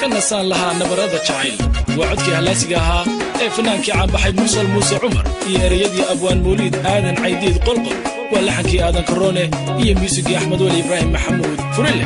nasaan lahaa nabarada jacayl waa codkii hallaasiga ahaa ee fanaankii caanbaxay mursal muuse cumar iyo ereyadii abwaan mawliid aadan caydiid qolqol waa laxankii aadan karoone iyo muusigii axmed weli ibraahim maxamuud furille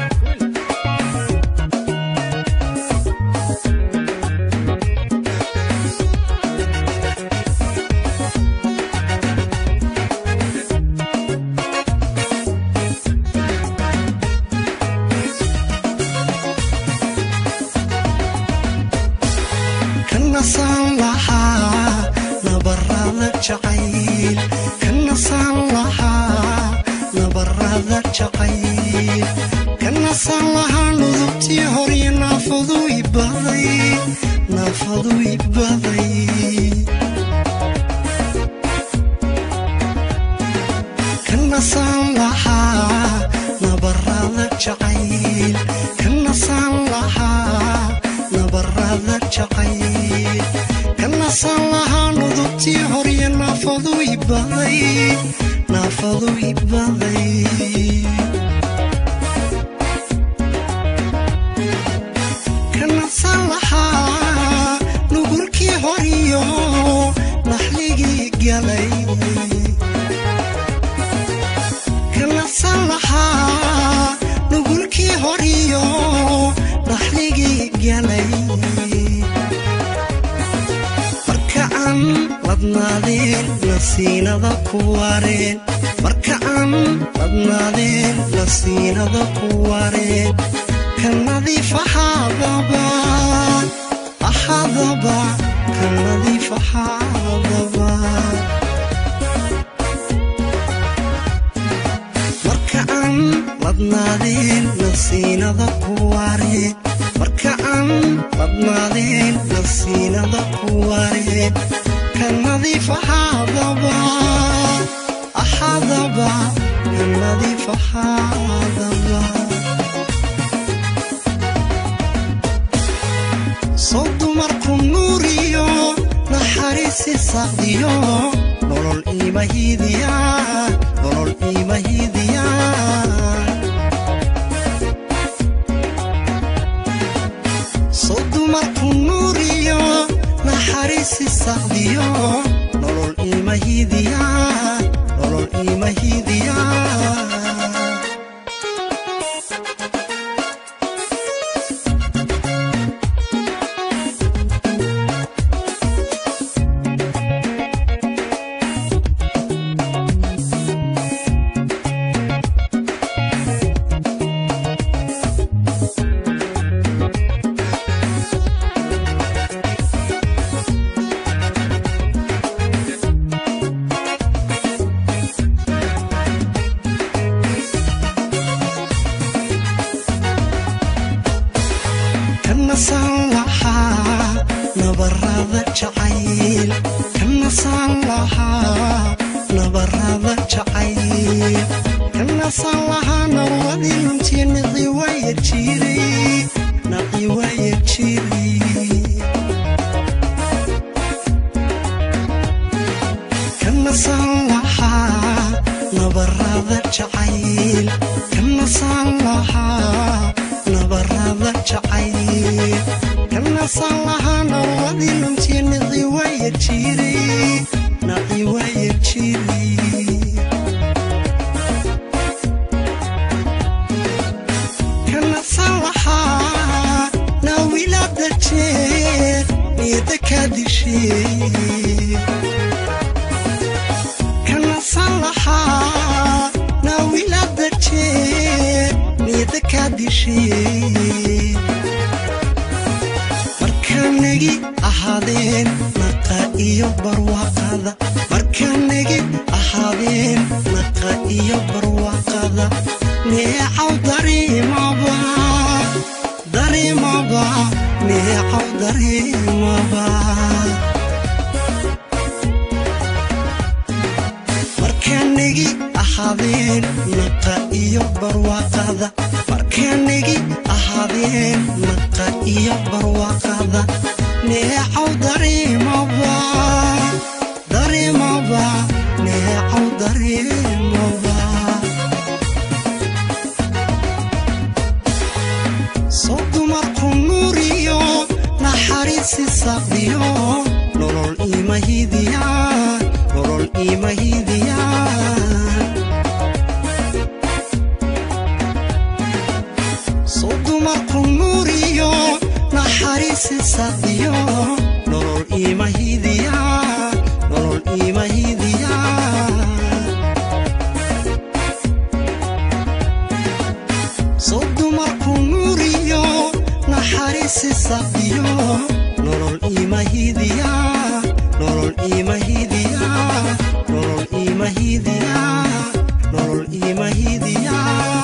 soo dumarku nuuriyo naxariisi saqdiyo nolol imahidiya nolol imahidiya soo dumarku nuuriyo naxariisi saqdiyo nolol imahidiya nolol imahidiya soo dumarku nuuriyo naxariisi saqdiyo nolol imahidiya nolol imahidiya nolol imahidiya nolol imahidiya